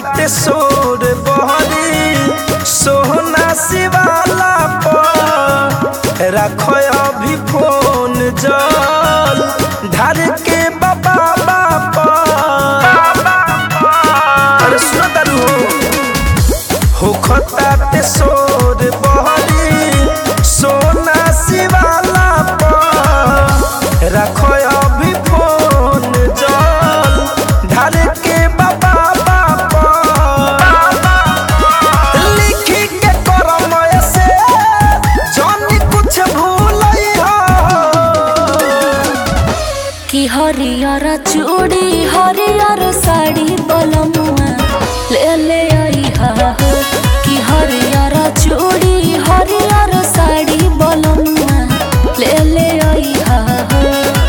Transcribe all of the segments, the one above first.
ताटे सोर बहरी सोहना शिवाला पर रखो अभी फोन जल धर के बाबा बापा अरे सुनो तारू हो खताटे सोर बहरी सोना शिवाला पर रखो अभी फोन जल धर के बाबा बापा लिखी के करम ऐसे जानी कुछ भूलई हो कि हरियर चूड़ी हरियर साड़ी बलमुआ ले ले आई हा हो। कि हरियर चूड़ी हरियर साड़ी बलमुआ ले ले आई हा हो।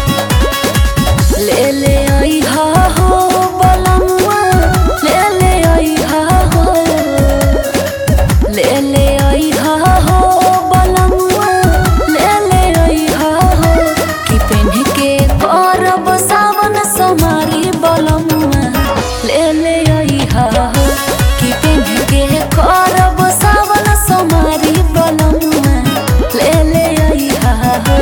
ले ले आई हा हो बलमुआ ले ले आई हा हो ले ले आई हा हो बलमुआ ले ले आई हा हो कि पेन्ह के करब सावन समारी बलमुआ ले ले आई हा हो कि पेन्ह के करब सावन समारी बलमुआ ले ले आई हा हो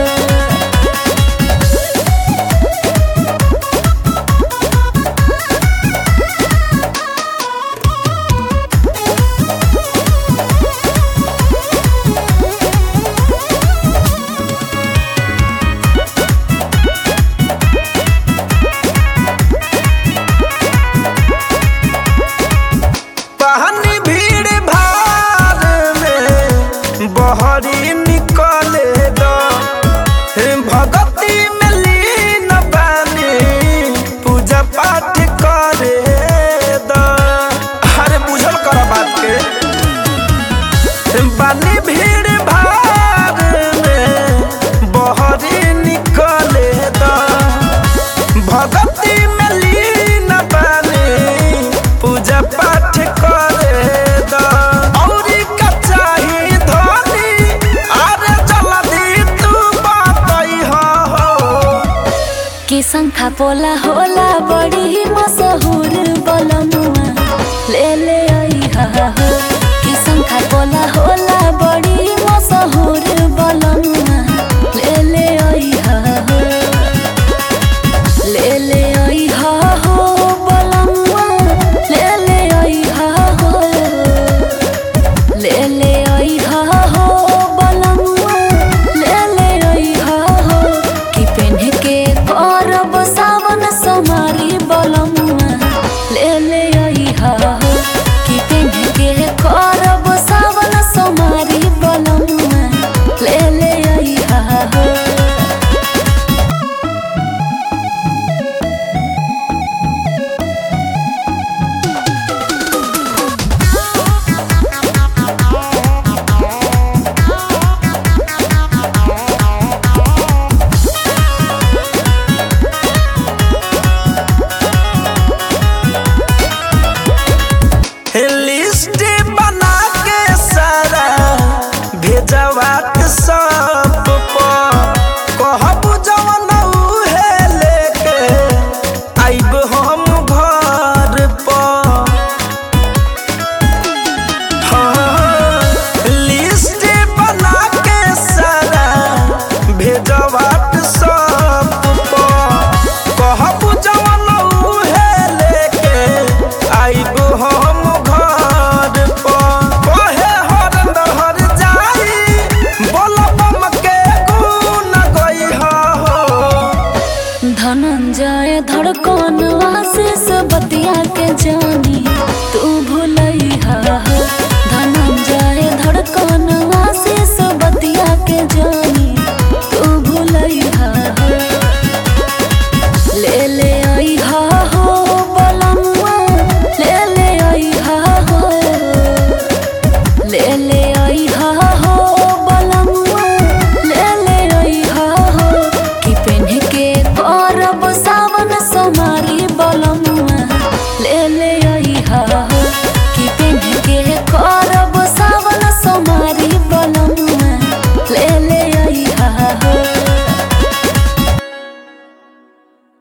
पानी भीड़ भार में बहरी निकले द भगती में लीन बानी पूजा पाठ करे द अरे बुझल कर बात के बानी भीड़ भार में बहरी निकले द भगती में लीन बानी पूजा पाठ करे द औरी का चाही धनी अरे जल्दी तू बतई हो कि शंखा पोला होला बड़ी मस